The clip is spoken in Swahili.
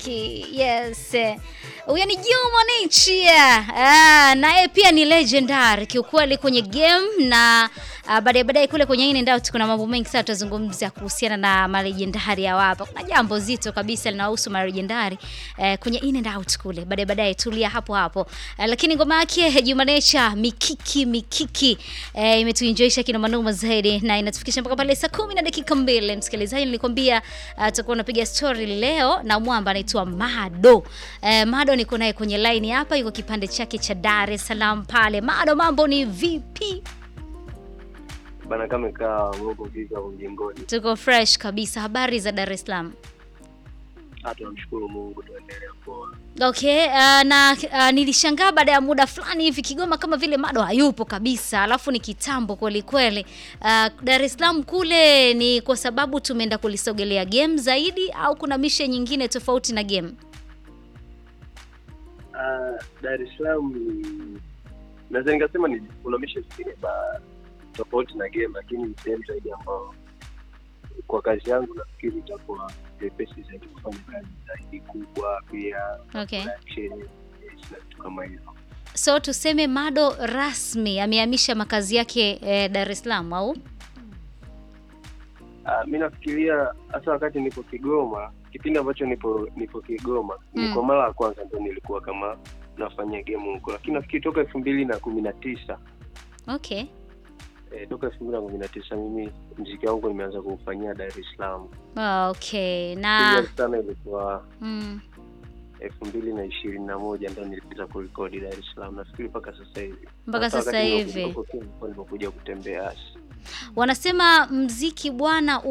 Ki- Yes. Huyo ni Juma Nature. Ah, naye pia ni legendary kiukweli kwenye game na ah, baadaye baadaye kule kwenye in and out kuna mambo mengi sana tutazungumzia kuhusiana na malegendari ya hapa. Kuna jambo zito kabisa linahusu malegendari eh, kwenye in and out kule. Baadaye baadaye tulia hapo hapo. Eh, lakini ngoma yake Juma Nature mikiki mikiki eh, imetuenjoysha kina manoma zaidi na inatufikisha mpaka pale saa kumi na dakika mbili. Msikilizaji, nilikwambia uh, tutakuwa napiga story leo na mwamba anaitwa Mado. Eh, Mado niko naye kwenye line hapa, yuko kipande chake cha Dar es Salaam pale. Mado, mambo ni vipi? bana kama kaa Mungu vika mjengoni. Tuko fresh kabisa. Habari za Dar es Salaam? Ah, tunamshukuru Mungu, tuendelea poa. Okay, uh, na uh, nilishangaa baada ya muda fulani hivi Kigoma kama vile Mado hayupo kabisa, alafu ni kitambo kweli kweli. Uh, Dar es Salaam kule ni kwa sababu tumeenda kulisogelea game zaidi au kuna mishe nyingine tofauti na game? Ah, Dar es Salaam ni naweza nikasema ni kuna mishe zingine ba tofauti na game, lakini ni sehemu zaidi ambao kwa kazi yangu nafikiri itakuwa vyepesi zaidi kufanya kazi zaidi kubwa, pia Okay. production, yes, na vitu kama hivyo. So tuseme Mado rasmi amehamisha makazi yake eh, Dar es Salaam au? Ah, mi nafikiria hasa wakati nipo Kigoma, kipindi ambacho nipo nipo Kigoma Mm. ni kwa mara ya kwanza ndo nilikuwa kama nafanya game huko, lakini nafikiri toka elfu mbili na kumi na tisa Okay. eh, toka elfu mbili na kumi na tisa mimi mziki wangu nimeanza kuufanyia Dar es Salaam. Okay. Na Serious sana ilikuwa mm, elfu mbili na ishirini na moja ndo nilipita kurekodi Dar es Salaam, nafikiri mpaka sasa hivi. mpaka Hata sasa wakati hivi nilikuwa Kenya, nilikuwa nimekuja kutembea wanasema mziki bwana